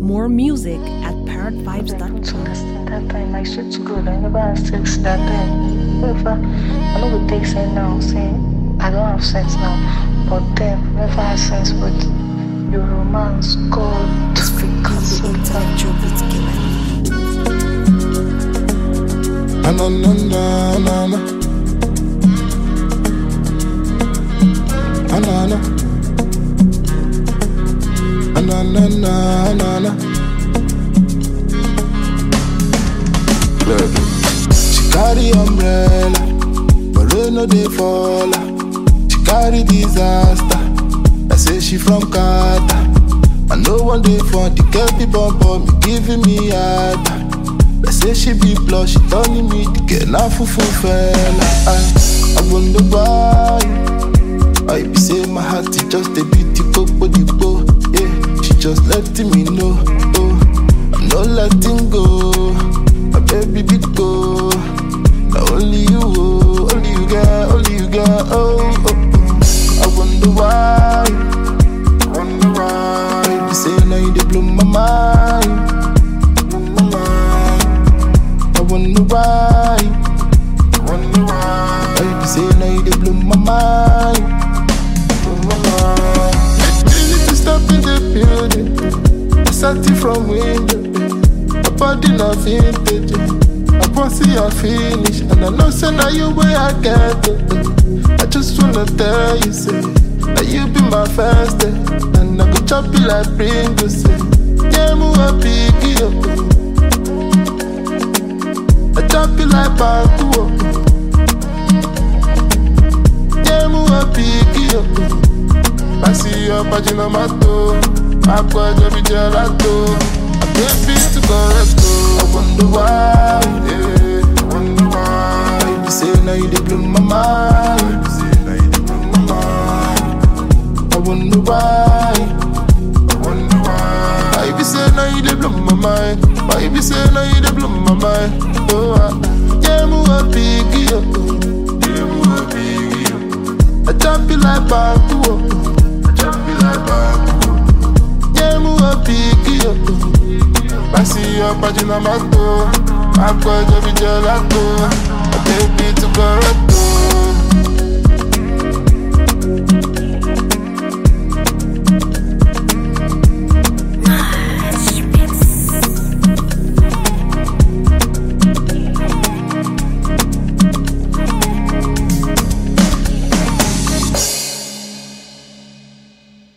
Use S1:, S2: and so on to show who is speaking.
S1: More music at
S2: to
S1: parrotvibes.com.
S2: listen that time. My shit's good. I never had sex that time. Whenever I know we take sex now, say I don't have sex now. But then never had sex with your romance God because
S1: Intellectual beat killer.
S3: Ah, na na na na na. Ah, na na. Ah, na na na na na. Look. She carry umbrella, but rain no dey fall. her. She carry disaster. I say she from Qatar. I know one day for the girl be bum bum, me giving me hard. They say she be blush, she turning me to get now fufu fella. I, I wonder why. I be say my heart is just a bit the body go. Yeah, she just letting me know. Oh, I'm not letting go. My baby big go. Now only you, oh, only you got, only you got. Oh, oh, oh. I wonder why. I wonder why. Baby say now you dey blow my mind. Blow my mind. I wonder why. I wonder why. Baby say now you dey blow my mind. Blow my mind. You need to stop in the building. I sat it from window. My body not vintage. I want see your finish, and I know say now you way I get it. I just wanna tell you say that you be my first day, and I go chop you like Pringles. Say, yeah, move a piggy up. I chop you like Baku up. Yeah, move a piggy up. I see your pagina mato, I go to be gelato. I can't be to correct. I wonder why, yeah, I wonder why. Baby say now you dey blow my mind. Baby say now you dey blow my mind. I wonder why. I wonder why. Baby say now you dey blow my mind. Baby say now you dey blow my mind. Oh, ah. yeah, move a piggy up. Yeah, move a piggy up. I jump you like Baku up. I jump you like Baku up. Yeah, move a piggy up. I see your pagina mato. I go to be gelato. I take it to Toronto.